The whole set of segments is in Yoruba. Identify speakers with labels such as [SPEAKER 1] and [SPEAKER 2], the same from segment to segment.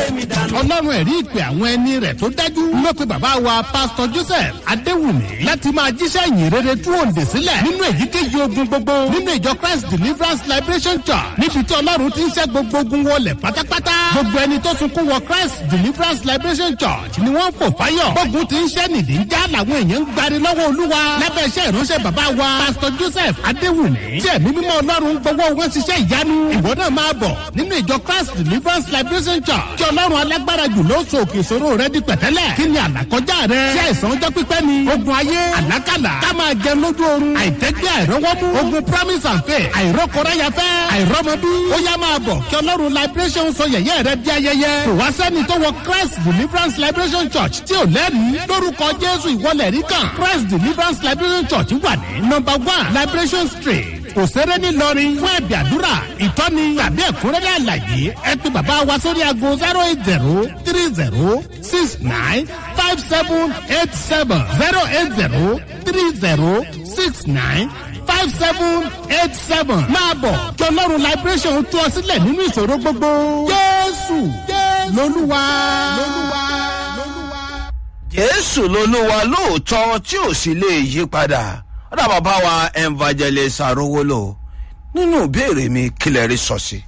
[SPEAKER 1] ọlọ́run ẹ̀rí ìpè àwọn ẹni rẹ̀ tó dájú ló pe bàbá wa pásítọ̀ joseph adéwùmí láti máa jíṣẹ́ ìyìn rere tú òǹdè sílẹ̀ nínú èyíkéyìí ogun gbogbo nínú ìjọ christ deliverance liberation church níbi tí ọlọ́run ti ń ṣẹ́ gbogbo ogun wọlé pátápátá gbogbo ẹni tó sunkún wọ christ deliverance liberation church ni wọ́n ń fò fáyọ̀ gbógun ti ń ṣẹ́ nìdí ń já làwọn èèyàn ń gbari lọ́wọ́ olúwa lábẹ́ iṣẹ́ ìránṣẹ́ bàbá wa pásítọ̀ joseph adéwùmí tí ẹ̀mí mímọ́ ọlọ́run gbowó wọn ṣiṣẹ́ ìyanu ìwọ náà máa bọ̀ nínú ìjọ christ deliverance liberation church tí ọlọ́run alágbára jù ló so òkè ìṣòro rẹ di pẹ̀tẹ́lẹ̀ kí ni àlàkọjá rẹ ṣé àìsàn ọjọ́ pípẹ́ ni ogun ayé àlákàlà ká máa jẹ lójú oorun àìtẹ́gbẹ́ àìrọ́wọ́mú ogun promise and faith àìrọ́kọ̀ráyafẹ́ àìrọ́mọbí ó yá máa bọ̀ kí ọlọ́run liberation sọ yẹ̀yẹ́ rẹ di ayẹyẹ kò wá sẹ́ni tó wọ christ deliverance liberation church tí ò lẹ́rìí lórúkọ jésù ìwọlẹ̀ rí kan christ deliverance liberation church wà ní number one liberation street òṣèré ńìlọrin fún ẹ̀bì àdúrà ìtọ́ni tàbí ẹ̀kúnrẹ́rẹ́ àlàyé ẹ pé bàbá wa sórí aago zero eight zero three zero six nine five seven eight seven zero eight zero three zero six nine five seven eight seven máa bọ̀ kí ọlọ́run liberation tú ọ sílẹ̀ nínú ìṣòro gbogbo jésù lolúwa.
[SPEAKER 2] jésù lolúwa lóòótọ́ tí ò sì lè yí padà ọ̀dà bàbá wa evangelist arówólò nínú ìbéèrè mi kílẹ̀ rí sọ sí.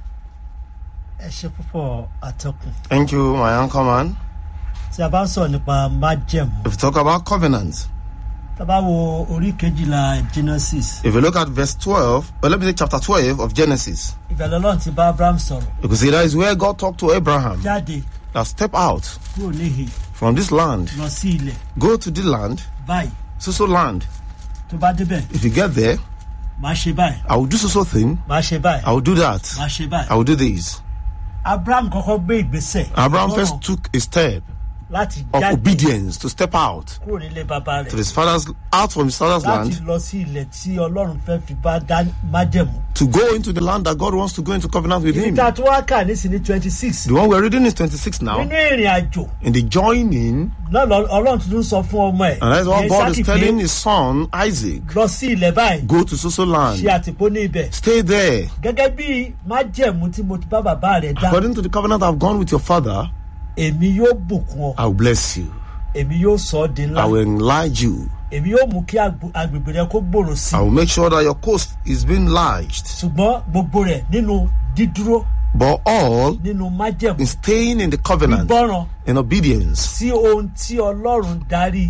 [SPEAKER 3] ẹ ṣe púpọ̀ àtọkùn
[SPEAKER 4] Thank you, my uncle man.
[SPEAKER 3] tí a bá ń sọ̀rọ̀ nípa májẹ̀mú
[SPEAKER 4] If you talk about covenant,
[SPEAKER 3] tá a bá wo orí kejìlá genesis
[SPEAKER 4] if you look at verse 12, well, let me say chapter 12 of Genesis,
[SPEAKER 3] ìbẹ̀lẹ̀ ọlọ́run ti bá abraham sọ̀rọ̀
[SPEAKER 4] you can see that is where God talked to Abraham.
[SPEAKER 3] jáde
[SPEAKER 4] Now step out
[SPEAKER 3] kúrò níhìn
[SPEAKER 4] from this land,
[SPEAKER 3] lọ sí ilẹ̀
[SPEAKER 4] go to the land,
[SPEAKER 3] báyìí
[SPEAKER 4] so so land.
[SPEAKER 3] tó bá débẹ̀
[SPEAKER 4] If you get there,
[SPEAKER 3] máa ṣe báyìí
[SPEAKER 4] I will do so so thing,
[SPEAKER 3] máa ṣe báyìí
[SPEAKER 4] I will do that,
[SPEAKER 3] máa ṣe
[SPEAKER 4] I
[SPEAKER 3] báyìí
[SPEAKER 4] will do this.
[SPEAKER 3] abraham kọ́kọ́ gbé ìgbésẹ̀
[SPEAKER 4] Abraham
[SPEAKER 3] lọ́rọ̀
[SPEAKER 4] first took a step
[SPEAKER 3] láti
[SPEAKER 4] of
[SPEAKER 3] jáde
[SPEAKER 4] obedience to step out
[SPEAKER 3] kúrò nílé bàbá
[SPEAKER 4] to
[SPEAKER 3] rẹ̀
[SPEAKER 4] his father's out from his father's
[SPEAKER 3] láti
[SPEAKER 4] land
[SPEAKER 3] lọ sí ilẹ̀ tí ọlọ́run fẹ́ fi bá dá májẹ̀mú.
[SPEAKER 4] to go into the land that God wants to go into covenant with
[SPEAKER 3] ibi
[SPEAKER 4] him.
[SPEAKER 3] tá a tún wá kà nísìnyí twenty six
[SPEAKER 4] The one we're reading is 26 now.
[SPEAKER 3] nínú ìrìn àjò
[SPEAKER 4] In the joining,
[SPEAKER 3] náà lọ- ọlọ́run tuntun sọ fún ọmọ ẹ̀
[SPEAKER 4] and that's what
[SPEAKER 3] ìyẹn
[SPEAKER 4] God is
[SPEAKER 3] Ísákì
[SPEAKER 4] telling
[SPEAKER 3] pé
[SPEAKER 4] his son Isaac.
[SPEAKER 3] lọ sí ilẹ̀ báyìí
[SPEAKER 4] Go to Soso
[SPEAKER 3] ṣe
[SPEAKER 4] land.
[SPEAKER 3] àtìpó ní ibẹ̀
[SPEAKER 4] Stay there.
[SPEAKER 3] gẹ́gẹ́ bí májẹ̀mú tí mo ti bá bàbá rẹ̀ dá
[SPEAKER 4] According to the covenant I've gone with your father,
[SPEAKER 3] èmi yóò bùkún ọ
[SPEAKER 4] I will bless you.
[SPEAKER 3] èmi yóò sọ ọ́ di ńlá
[SPEAKER 4] I will enlarge you.
[SPEAKER 3] èmi yóò mú kí agbo- agbègbè rẹ kó gbòòrò sí
[SPEAKER 4] I will make sure that your coast is being enlarged.
[SPEAKER 3] ṣùgbọ́n gbogbo rẹ̀ nínú dídúró
[SPEAKER 4] But all
[SPEAKER 3] nínú májẹ̀mú
[SPEAKER 4] in staying in the covenant,
[SPEAKER 3] gbọ́ràn
[SPEAKER 4] in obedience
[SPEAKER 3] sí ohun tí ọlọ́run darí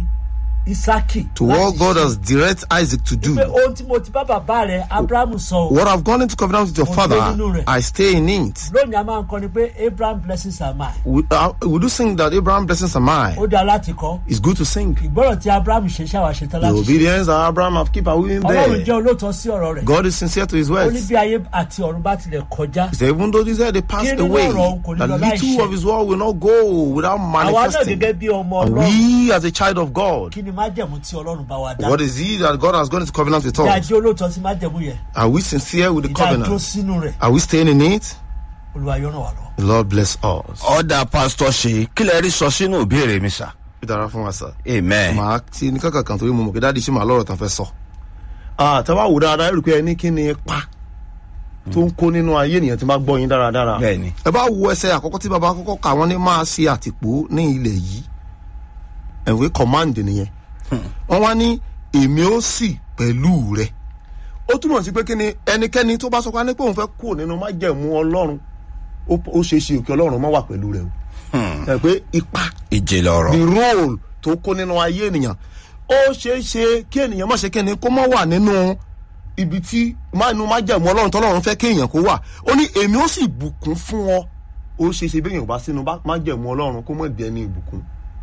[SPEAKER 3] isaki
[SPEAKER 4] to what God has directed Isaac to do.
[SPEAKER 3] pé ohun tí mo ti bá bàbá rẹ̀ abrahamu sọ o
[SPEAKER 4] What I've gone into covenant with your
[SPEAKER 3] Mo
[SPEAKER 4] father,
[SPEAKER 3] gbé nínú rẹ̀.
[SPEAKER 4] I stay in it.
[SPEAKER 3] lónìí a máa ń kọ́ni pé abraham blessings are mine
[SPEAKER 4] We, uh, we do sing that Abraham blessings are mine.
[SPEAKER 3] ó dáa láti kọ́
[SPEAKER 4] It's good to sing.
[SPEAKER 3] ìgbọ́ràn tí abraham ṣe ṣáwa ṣe tán
[SPEAKER 4] The
[SPEAKER 3] láti ṣe
[SPEAKER 4] obedience that Abraham have keep are we in
[SPEAKER 3] ọlọ́run jẹ́
[SPEAKER 4] there.
[SPEAKER 3] olóòótọ́ sí ọ̀rọ̀ rẹ̀
[SPEAKER 4] God is sincere to his
[SPEAKER 3] ó ní
[SPEAKER 4] words.
[SPEAKER 3] bí ayé àti ọ̀run bá tilẹ̀ kọjá
[SPEAKER 4] He said, even though these are they passed
[SPEAKER 3] Kí nínú
[SPEAKER 4] away,
[SPEAKER 3] ọ̀rọ̀ òun kò ní
[SPEAKER 4] the
[SPEAKER 3] lọ láì
[SPEAKER 4] little
[SPEAKER 3] ṣẹ.
[SPEAKER 4] of his word will not go without
[SPEAKER 3] àwa náà
[SPEAKER 4] manifesting.
[SPEAKER 3] gẹ́gẹ́ bí ọmọ
[SPEAKER 4] And
[SPEAKER 3] ọlọ́run
[SPEAKER 4] we, as a child of God,
[SPEAKER 3] kí ni májẹ̀mú tí ọlọ́run bá wa dá
[SPEAKER 4] what is he that God has gone into covenant with
[SPEAKER 3] bí a
[SPEAKER 4] us?
[SPEAKER 3] jẹ́ olóòótọ́ sí májẹ̀mú yẹn
[SPEAKER 4] Are we sincere with the
[SPEAKER 3] ìdá dúró
[SPEAKER 4] covenant?
[SPEAKER 3] sínú rẹ̀
[SPEAKER 4] Are we staying in it?
[SPEAKER 3] olúwa yóò ràn wá lọ.
[SPEAKER 4] The Lord bless us.
[SPEAKER 2] ọ̀dà pásítọ̀ ṣe kílẹ̀ rí sọ sínú ìbéèrè mi sà.
[SPEAKER 4] Ìdára fún wa sir.
[SPEAKER 2] amen.
[SPEAKER 4] màá ti ní kankan kan torí mo mọ̀ pé dáàdi ṣì máa lọ́rọ̀ tán fẹ́ sọ. àtàwọn àwòrán dáadáa ẹ rí i pé ẹni kí ni ipa tó ń kó nínú ayé ènìyàn tí máa gbọ́ yín dáradára.
[SPEAKER 2] Bẹ́ẹ̀ni.
[SPEAKER 4] ẹ bá wo ẹsẹ̀ àkọ́kọ́ tí baba kọ́kọ́ kà wọ́n ní máa ṣe àtìpó ní ilẹ̀ yìí ẹ̀wé command nìyẹn. wọ́n wá ní èmi ó sì pẹ̀lú rẹ̀. ó túmọ̀ sí pé kí ni ẹnikẹ́ni tó bá sọ pé a ní pé òun fẹ́ kúrò nínú májẹ̀mú ọlọ́run ó ó ṣeé ṣe òkè ọlọ́run má wà pẹ̀lú rẹ̀ o. ẹ pé ipa
[SPEAKER 2] ìjìnlẹ̀ ọ̀rọ̀.
[SPEAKER 4] the role tó kó nínú ayé ènìyàn ó ṣeé ṣe kí ènìyàn má ṣe kí ni kó má wà nínú ibi tí mánu má jẹ̀mú ọlọ́run tọ́lọ́run fẹ́ kí èèyàn kó wà ó ní èmi ó sì bùkún fún ọ ó ṣeé ṣe béèyàn bá sínú bá- má jẹ̀mú ọlọ́run kó mọ̀ di ẹni ìbùkún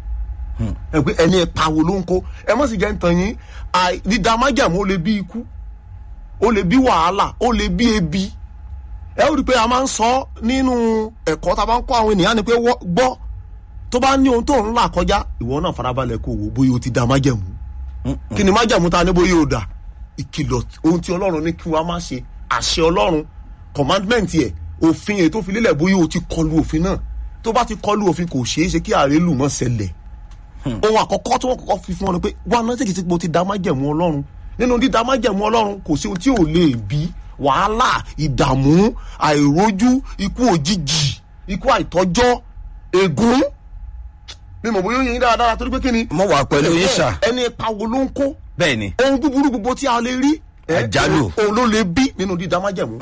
[SPEAKER 4] ẹ pé ẹni ẹ̀pa wo ló ń kó ẹ mọ̀ sí jẹ́ ń tan yín àì- dídá má jẹ̀mú ó lè bí ikú ó lè bí wàhálà ó lè bí ebi ẹ ó rí i pé a máa ń sọ nínú ẹ̀kọ́ tá a bá ń kọ́ àwọn ènìyàn ni pé wọ́- gbọ́ tó bá ní ohun tó ń là kọjá ìwọ náà farabalẹ̀ kó wò bóyá o ti da májẹ̀mú kí ni májẹ̀mú ta ní bóyá o dà ìkìlọ̀ ohun tí ọlọ́run ní kí wọ́n má ṣe àṣẹ ọlọ́run commandment yẹ òfin èyí tó fi lélẹ̀ bóyá o ti kọlu òfin náà tó bá ti kọlu òfin kò ṣeé ṣe kí àrélù mọ́ ṣẹlẹ̀ ohun àkọ́kọ́ tí wọ́n kọ́kọ́ fi fún ọ ni pé wà náà tètè tí mo ti da májẹ̀mú ọlọ́run nínú dídá májẹ̀mú ọlọ́run kò sí ohun tí ò lè bí wàhálà ìdààmú àìrójú ikú òjijì ikú àìtọ́jọ́ ègún mi mọ̀ bóyá ó yẹ yín dáradára torí pé kí ni.
[SPEAKER 2] mo wà pẹ̀lú yín sà
[SPEAKER 4] ẹni ipa wo ló ń kó
[SPEAKER 2] bẹ́ẹ̀ ni
[SPEAKER 4] ohun búburú gbogbo tí a lè rí. ẹ,
[SPEAKER 2] Àjálù.
[SPEAKER 4] òun ló lè bí nínú dídá májẹ̀mú.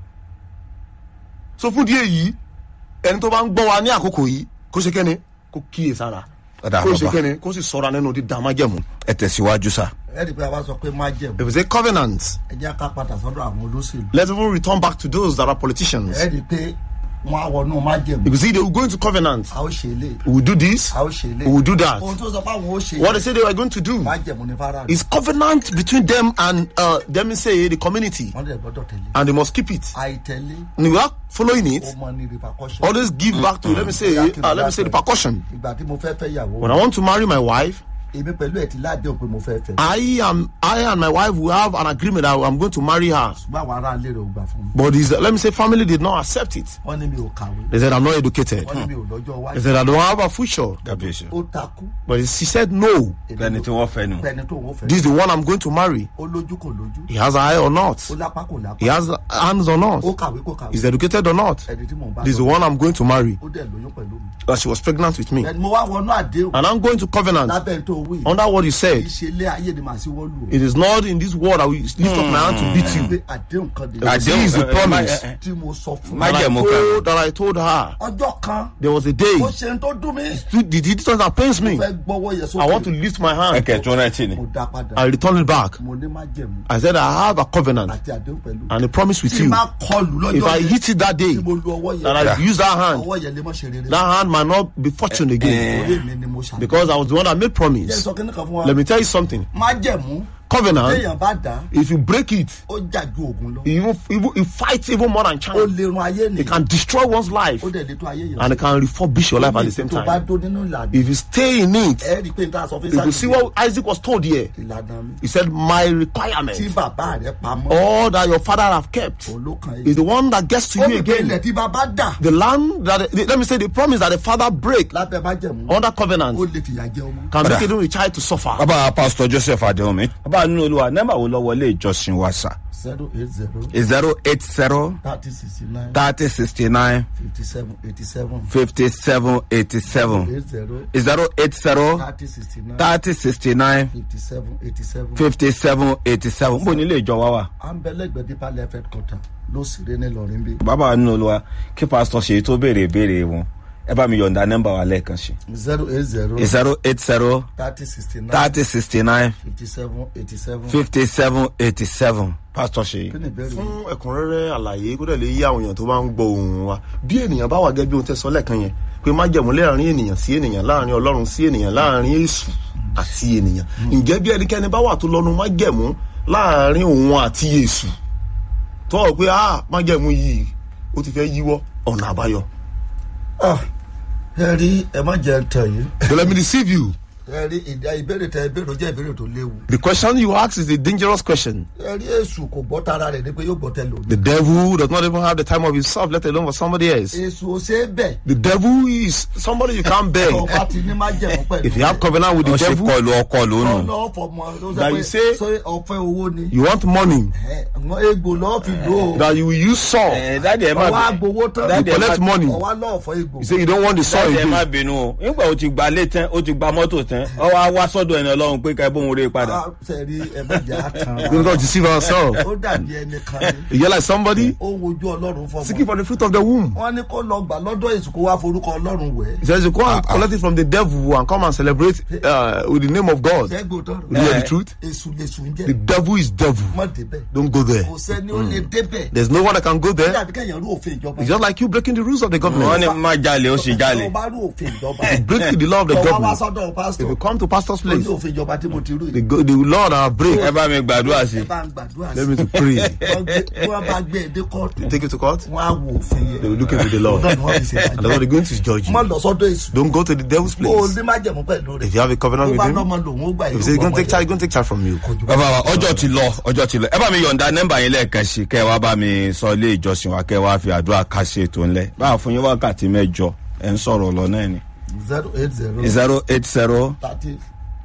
[SPEAKER 4] so fún díẹ̀ yìí ẹni tó bá ń gbọ́ wa ní àkókò yìí kó ṣe kẹ́ni kó kíyè sára
[SPEAKER 2] Ọ̀dà
[SPEAKER 4] kó ṣe
[SPEAKER 2] bàbá.
[SPEAKER 4] kẹ́ni kó sì sọ́ra nínú dídá májẹ̀mú.
[SPEAKER 2] ẹ tẹ̀síwájú sà.
[SPEAKER 5] ẹ rí i pé a bá sọ pé má jẹ̀mú
[SPEAKER 4] if we say covenant
[SPEAKER 5] ẹ jẹ́ ká padà sọ́dọ̀ àwọn olóṣèlú
[SPEAKER 4] let's even return back to those that are politicians.
[SPEAKER 5] ẹ rí i pé wọ́n á wọnú má jẹ̀mú
[SPEAKER 4] if you see they will go into covenant
[SPEAKER 5] a ó ṣe lé
[SPEAKER 4] we will do this
[SPEAKER 5] a ó ṣe lé
[SPEAKER 4] we will do that
[SPEAKER 5] ohun tó sọ pé àwọn ó ṣe
[SPEAKER 4] what they say they were going to do
[SPEAKER 5] má jẹ̀mú ní fara
[SPEAKER 4] is covenant between them and uh, them say the community
[SPEAKER 5] wọ́n dẹ̀ gbọ́dọ̀ tẹ̀lé
[SPEAKER 4] and they must keep it
[SPEAKER 5] àìtẹ̀lé
[SPEAKER 4] and without following
[SPEAKER 5] ó
[SPEAKER 4] it
[SPEAKER 5] mọ ní repercussion
[SPEAKER 4] always give back to let me say uh, let me say the percussion
[SPEAKER 5] ìgbà tí mo fẹ́ fẹ́ yàwó
[SPEAKER 4] when i want to marry my wife
[SPEAKER 5] èmi pẹ̀lú ẹ̀ ti ládéhùn pé mo fẹ́ fẹ́
[SPEAKER 4] i am i and my wife will have an agreement that i'm going to marry her
[SPEAKER 5] ṣùgbọ́n àwọn ará ilé rẹ̀ ò gbà fún mi
[SPEAKER 4] but his let me say family did not accept it
[SPEAKER 5] wọ́n ní mi ò kàwé
[SPEAKER 4] they said i'm not educated
[SPEAKER 5] wọ́n ní mi ò lọ́jọ́
[SPEAKER 4] they
[SPEAKER 5] wáyé
[SPEAKER 4] said i don't have a future
[SPEAKER 2] kábíyèsí.
[SPEAKER 5] ó takú
[SPEAKER 4] but she said no
[SPEAKER 2] bẹ́ẹ̀ni tí wọ́n fẹ́ nu.
[SPEAKER 5] pẹ̀ni tó wọ́n fẹ́
[SPEAKER 4] this is the one i'm going to marry
[SPEAKER 5] ó lójú kò lójú
[SPEAKER 4] he has an eye or not
[SPEAKER 5] ó lápá kò lápá
[SPEAKER 4] he has hands or not
[SPEAKER 5] ó kàwé kò kàwé
[SPEAKER 4] is educated or not
[SPEAKER 5] ẹni tí mò ń bá
[SPEAKER 4] this is the
[SPEAKER 5] lọ
[SPEAKER 4] one i'm going to marry
[SPEAKER 5] ó dẹ̀ lóyún pẹ̀lú mi
[SPEAKER 4] but she was pregnant with me
[SPEAKER 5] ẹni mo wá wọnú àdéhùn
[SPEAKER 4] and i'm going to covenant
[SPEAKER 5] lábẹ́ tó wí
[SPEAKER 4] under what you said
[SPEAKER 5] ìṣe ilé ayé ni màá sí wọ́n lù
[SPEAKER 4] it is not in this world i will lift up my hand to beat
[SPEAKER 5] ó
[SPEAKER 4] you
[SPEAKER 5] pé àdéhùn kan dé
[SPEAKER 4] Àdéhùn. is the
[SPEAKER 2] ẹ, ẹ,
[SPEAKER 4] promise.
[SPEAKER 2] ẹ, ẹ,
[SPEAKER 5] tí mo sọ fún
[SPEAKER 2] Má
[SPEAKER 5] un
[SPEAKER 4] that I,
[SPEAKER 2] Májẹ̀mú kan.
[SPEAKER 4] told, that I told her
[SPEAKER 5] ọjọ́ kan
[SPEAKER 4] there was a day
[SPEAKER 5] ó ṣe ń tó dùn mí
[SPEAKER 4] the the distance that pains me
[SPEAKER 5] fẹ́ gbọ́wọ́ yẹ
[SPEAKER 4] i want to
[SPEAKER 5] sókè
[SPEAKER 4] lift my
[SPEAKER 2] ẹ
[SPEAKER 4] hand
[SPEAKER 2] kẹ̀ tún rántí ni.
[SPEAKER 5] mo dá padà
[SPEAKER 4] i return it back
[SPEAKER 5] mo ní má jẹ̀mú
[SPEAKER 4] i said i have a covenant
[SPEAKER 5] àti àdéhùn pẹ̀lú
[SPEAKER 4] and a promise with
[SPEAKER 5] tí
[SPEAKER 4] you
[SPEAKER 5] má kọlù
[SPEAKER 4] if
[SPEAKER 5] lọ́jọ́
[SPEAKER 4] i
[SPEAKER 5] yẹn
[SPEAKER 4] hit it that day
[SPEAKER 5] tí mo lu ọwọ́
[SPEAKER 4] that
[SPEAKER 5] yẹn
[SPEAKER 4] i use that hand
[SPEAKER 5] ọwọ́ yẹn lè mọ̀ ṣe rere
[SPEAKER 4] that hand might not be fortune again
[SPEAKER 5] orí mi ni mo ṣàlùyẹ
[SPEAKER 4] because i was the one that made promise
[SPEAKER 5] sọ kí ni kan fún wa
[SPEAKER 4] let me tell you something
[SPEAKER 5] má jẹ̀mú
[SPEAKER 4] covenant
[SPEAKER 5] téèyàn bá dá
[SPEAKER 4] if you break it
[SPEAKER 5] ó jà ju ògùn lọ
[SPEAKER 4] it even even it fights even more than
[SPEAKER 5] ó
[SPEAKER 4] chance
[SPEAKER 5] lè run ayé
[SPEAKER 4] it
[SPEAKER 5] nìyẹn
[SPEAKER 4] can destroy one's life
[SPEAKER 5] ó dẹ̀ lè tó ayé yẹn
[SPEAKER 4] and it can refurbish your life at the same
[SPEAKER 5] tó bá
[SPEAKER 4] time
[SPEAKER 5] dó nínú ìlànà
[SPEAKER 4] if you stay in it
[SPEAKER 5] ẹ rí i pé n ta sọ fún
[SPEAKER 4] if you see what isaac was told here
[SPEAKER 5] ìlànà mi
[SPEAKER 4] he said my
[SPEAKER 5] tí
[SPEAKER 4] requirement
[SPEAKER 5] bàbá rẹ pamọ́
[SPEAKER 4] all that your father have kept
[SPEAKER 5] olókan
[SPEAKER 4] is
[SPEAKER 5] yìí
[SPEAKER 4] the one that gets to
[SPEAKER 5] ó
[SPEAKER 4] you
[SPEAKER 5] ní pé ilẹ̀
[SPEAKER 4] again
[SPEAKER 5] tí bàbá dà
[SPEAKER 4] the land that the, let me say the promise that the father break
[SPEAKER 5] lábẹ́ má jẹ̀mú
[SPEAKER 4] under covenant
[SPEAKER 5] ó lè fìyà jẹ ọmọ.
[SPEAKER 4] can make even a child to suffer
[SPEAKER 2] bàbá pásítọ̀ joseph adéhùnmí. bàbá nínú olúwa nẹ́ẹ̀mà wo lọ wọlé ìjọsìn wa sà.
[SPEAKER 5] zero eight zero
[SPEAKER 2] zero eight zero
[SPEAKER 5] thirty sixty nine
[SPEAKER 2] thirty sixty nine
[SPEAKER 5] fifty seven eighty seven
[SPEAKER 2] fifty seven eighty seven
[SPEAKER 5] eight zero
[SPEAKER 2] zero eight zero
[SPEAKER 5] thirty sixty nine
[SPEAKER 2] thirty sixty nine
[SPEAKER 5] fifty seven eighty seven.
[SPEAKER 2] fifty seven eighty seven. bó nílé ìjọ wa wà.
[SPEAKER 5] à ń bẹ lẹ́gbẹ̀ẹ́ dípà lẹ́fẹ̀ẹ́ kọ́tà ló sì ré ní lọ́rin bí.
[SPEAKER 2] bàbá nínú olúwa kí pásítọ̀ ṣe tó béèrè ìbéèrè wọn ẹ bá mi yọ̀ǹda nẹ́mbà wa lẹ́ẹ̀kan sí.
[SPEAKER 5] zero eight zero
[SPEAKER 2] zero eight zero
[SPEAKER 5] thirty sixty nine
[SPEAKER 2] thirty sixty nine
[SPEAKER 5] fifty seven eighty seven.
[SPEAKER 2] fifty seven eighty seven pásítọ̀ ṣe.
[SPEAKER 5] kí ni ìbéèrè yìí?
[SPEAKER 4] fún ẹ̀kúnrẹ́rẹ́ àlàyé kó dẹ̀ lè yí àwọn èèyàn tó bá ń gbọ́ ohùn wa bí ènìyàn bá wà gẹ́gẹ́ bí ohun tẹ́ sọ lẹ́ẹ̀kan yẹn pé má jẹ̀mú láàrin ènìyàn sí ènìyàn láàrin ọlọ́run sí ènìyàn láàrin èṣù àti ènìyàn ǹjẹ́ bí ẹnikẹ́ni bá wà tó lọ́nu má jẹ̀mú láàrin òun àti èṣù tó wọ̀ pé ah má jẹ̀mú yìí ó ti fẹ́ yíwọ́ ọ̀nà àbáyọ.
[SPEAKER 5] Ah, ẹ rí ẹ má jẹ tàn yìí
[SPEAKER 4] but let me deceive you
[SPEAKER 5] ẹ rí ìdá ìbéèrè tẹ ìbéèrè jẹ́ ìbéèrè tó léwu.
[SPEAKER 4] the question you ask is a dangerous question
[SPEAKER 5] ẹ rí èṣù kò gbọ́ tara rẹ̀ ní pé yóò gbọ́ tẹ lòmí.
[SPEAKER 4] the devil does not even have the time of himself let alone for somebody else
[SPEAKER 5] èṣù ò ṣe é bẹ̀.
[SPEAKER 4] the devil is somebody you can't beg
[SPEAKER 5] ọba ti ní má jẹ̀mú pẹ̀lú.
[SPEAKER 4] if you have covenant with the
[SPEAKER 2] wọ́n ṣe
[SPEAKER 4] devil
[SPEAKER 2] kọlu ọkọ lónù.
[SPEAKER 5] ọlọ́wọ́ fọmọ ló
[SPEAKER 4] That
[SPEAKER 5] sọ
[SPEAKER 4] you
[SPEAKER 5] pé
[SPEAKER 4] say-
[SPEAKER 5] ṣé ọ̀fẹ́ owó ni.
[SPEAKER 4] you want money
[SPEAKER 5] Ẹ, àwọn egbò lọ́ọ́ fi lò ó.
[SPEAKER 4] that you will use saw
[SPEAKER 2] ẹ dáàdi ẹ má
[SPEAKER 5] ọwọ́
[SPEAKER 2] bínú.
[SPEAKER 5] agbowó tán.
[SPEAKER 2] Dáàdi ẹ má-
[SPEAKER 4] collect money
[SPEAKER 5] ọwọ́ lọ́ọ̀fọ́ egbò.
[SPEAKER 4] you say you don't want the saw
[SPEAKER 2] dáàdi ẹ má
[SPEAKER 4] again
[SPEAKER 2] bínú o nígbà ó ti gba lé tán ó ti gba mọ́tò tán ọ wá wá sọ́dọ̀ ẹni ọlọ́run pé ká ẹ bóun rè padà.
[SPEAKER 5] Ah, sẹ́ẹ̀rí ẹ̀mẹ́jẹ̀ àtàn.
[SPEAKER 4] we don't deceive ourselves
[SPEAKER 5] ó dàbí ẹni kan ní.
[SPEAKER 4] you hear like somebody
[SPEAKER 5] ó wojú ọlọ́run
[SPEAKER 4] seeking
[SPEAKER 5] fọmọ.
[SPEAKER 4] for the fruit of the womb
[SPEAKER 5] wọ́n ní kó lọ gbà lọ́dọ̀ èṣù kó wá forúkọ ọlọ́run wẹ̀.
[SPEAKER 4] he says you go and collect it from the devil and come and celebrate uh, with the name of God
[SPEAKER 5] ṣẹ́gun tọrọ.
[SPEAKER 4] you hear the truth
[SPEAKER 5] èṣù lèṣù ń
[SPEAKER 4] the
[SPEAKER 5] jẹ́.
[SPEAKER 4] devil is devil
[SPEAKER 5] mọ̀ débẹ̀.
[SPEAKER 4] don't go there
[SPEAKER 5] kò sẹ́ni ó lè débẹ̀.
[SPEAKER 4] there's no one that can go
[SPEAKER 5] ó
[SPEAKER 4] there
[SPEAKER 5] dàbí kẹ́yìn rú òfin ìjọba.
[SPEAKER 4] it's just like you breaking the rules of the
[SPEAKER 2] wọ́n
[SPEAKER 4] government
[SPEAKER 2] ní má jalè ó sì jalè.
[SPEAKER 5] tó bá rú òfin ìjọba.
[SPEAKER 4] break the law of the
[SPEAKER 5] tó wá wá
[SPEAKER 4] government
[SPEAKER 5] sọ́dọ̀
[SPEAKER 4] if
[SPEAKER 5] pásítọ̀.
[SPEAKER 4] you come to pastor's
[SPEAKER 5] ó ní
[SPEAKER 4] place
[SPEAKER 5] òfin ìjọba tí mo ti rú
[SPEAKER 4] the,
[SPEAKER 5] yìí.
[SPEAKER 4] go- the law that I break
[SPEAKER 2] ẹ bá mi gbàdúrà sí.
[SPEAKER 5] ẹ bá ń gbàdúrà
[SPEAKER 4] let
[SPEAKER 5] sí.
[SPEAKER 4] me to pray
[SPEAKER 5] wọ́n gbé- wọ́n bá gbé èdè kóòtù.
[SPEAKER 4] take it to court
[SPEAKER 5] wọ́n á wo òfin yẹn.
[SPEAKER 4] they will look into the law
[SPEAKER 5] Ọ̀dọ́ ni wọ́n fi ṣe
[SPEAKER 4] and that's what they're going to judge
[SPEAKER 5] má
[SPEAKER 4] you
[SPEAKER 5] lọ sọ́dọ̀ èṣù.
[SPEAKER 4] don't go to the devil's
[SPEAKER 5] ó
[SPEAKER 4] place
[SPEAKER 5] ní má jẹ̀mú pẹ̀lú rẹ̀.
[SPEAKER 4] if you have a covenant
[SPEAKER 5] tó
[SPEAKER 4] with
[SPEAKER 5] bá
[SPEAKER 4] him
[SPEAKER 5] lọ́mọ lòun ó gbà
[SPEAKER 4] if you say he's going to take charge he's going to take charge from you
[SPEAKER 2] bàbá wa ọjọ́ ti lọ ọjọ́ ti lọ ẹ bá mi yọ̀ǹda nẹ́mbà yín lẹ́ẹ̀kan sí kẹ́ ẹ wá bá mi sọ ilé ìjọsìn wa kẹ́ ẹ wá fi àdúrà ká ṣe ètò ńlẹ̀ báà fún yín wákàtí mẹ́jọ ẹ̀ ń sọ̀rọ̀ lọ náà ni
[SPEAKER 5] zero eight zero
[SPEAKER 2] zero eight zero
[SPEAKER 5] thirty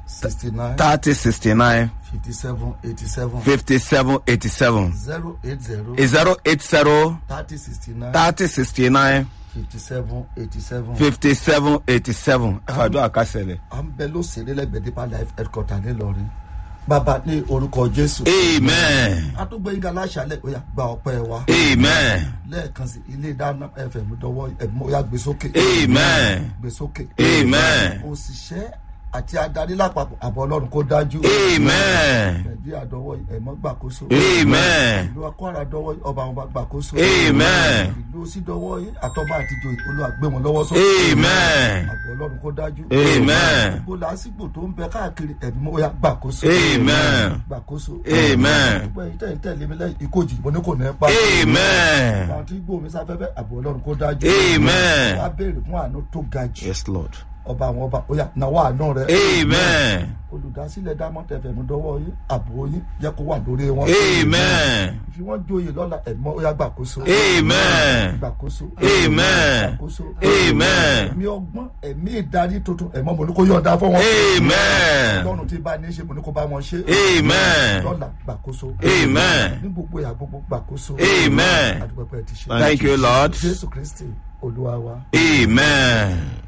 [SPEAKER 5] sixty nine
[SPEAKER 2] thirty sixty nine
[SPEAKER 5] fifty seven eighty seven
[SPEAKER 2] fifty seven eighty seven
[SPEAKER 5] zero eight zero
[SPEAKER 2] zero eight zero
[SPEAKER 5] thirty sixty nine
[SPEAKER 2] thirty sixty nine
[SPEAKER 5] fifty seven eighty seven.
[SPEAKER 2] fifty seven eighty seven ẹ fàdúrà kásẹ̀lẹ̀.
[SPEAKER 5] à ń bẹ lóṣèré lẹ́gbẹ̀ẹ́ deeper life headquarter nílọrin bàbá ní orúkọ jésù.
[SPEAKER 2] amen
[SPEAKER 5] àtúgbò yín gàlá àṣàlẹ̀ ó yà gba ọpẹ́ wa.
[SPEAKER 2] amen
[SPEAKER 5] lẹ́ẹ̀kan sí ilé ìdáná fm dọwọ́ ẹ̀mú ó yà gbé sókè.
[SPEAKER 2] amen
[SPEAKER 5] gbé sókè.
[SPEAKER 2] amen
[SPEAKER 5] òṣìṣẹ́ àti adarí lápapọ̀ àbọ̀ ọlọ́run kó dájú.
[SPEAKER 2] amen
[SPEAKER 5] nàìjíríà dọwọ́ ẹ̀mọ́ gbàkóso.
[SPEAKER 2] amen
[SPEAKER 5] ìlú akwara dọwọ́ ọba àwọn bá gbàkóso.
[SPEAKER 2] amen
[SPEAKER 5] ìlú òsì dọwọ́ àtọ́ba àtijọ́ olúwa gbé wọn lọ́wọ́ sókè.
[SPEAKER 2] amen
[SPEAKER 5] àbọ̀ ọlọ́run kó dájú.
[SPEAKER 2] amen
[SPEAKER 5] gbogbo làásìgbò tó ń bẹ káàkiri ẹ̀mí ó yà gbàkóso.
[SPEAKER 2] amen
[SPEAKER 5] gbàkóso.
[SPEAKER 2] amen
[SPEAKER 5] gbogbo ẹ̀yin tẹ̀ ń tẹ̀lé mi lẹ́yìn ìkojì mo ní kò ní pa.
[SPEAKER 2] amen
[SPEAKER 5] àwọn tí gbòmí sáfẹ́fẹ́ àbọ̀ ọlọ́run kó dájú.
[SPEAKER 2] amen
[SPEAKER 5] wá béèrè fún àánú tó ga jù.
[SPEAKER 2] yes lord
[SPEAKER 5] ọba àwọn ọba ó yà náwó àánú rẹ.
[SPEAKER 2] amen
[SPEAKER 5] olùdásílẹ̀ diamond fm dọwọ́ yín àbò yín jẹ́ kó wà lórí wọn.
[SPEAKER 2] amen
[SPEAKER 5] fi wọ́n joyè lọ́la ẹ̀mọ́ ó yà gbàkóso.
[SPEAKER 2] amen
[SPEAKER 5] gbàkóso.
[SPEAKER 2] Amen.
[SPEAKER 5] gbàkóso.
[SPEAKER 2] Amen.
[SPEAKER 5] ẹ̀mí ọgbọ́n ẹ̀mí ìdarí tuntun ẹ̀mọ́ mo ní kó yọ̀ǹda fún wọn.
[SPEAKER 2] amen
[SPEAKER 5] lọ́run tí bá ní í ṣe mo ní kó bá wọn ṣe.
[SPEAKER 2] amen
[SPEAKER 5] lọ́la gbàkóso.
[SPEAKER 2] amen
[SPEAKER 5] ní gbogbo ìyá gbogbo gbàkóso.
[SPEAKER 2] Amen.
[SPEAKER 5] àdúgbò pẹ́ ti ṣe.
[SPEAKER 2] thank you lord
[SPEAKER 5] jésù kristi olúwa wa.
[SPEAKER 2] amen.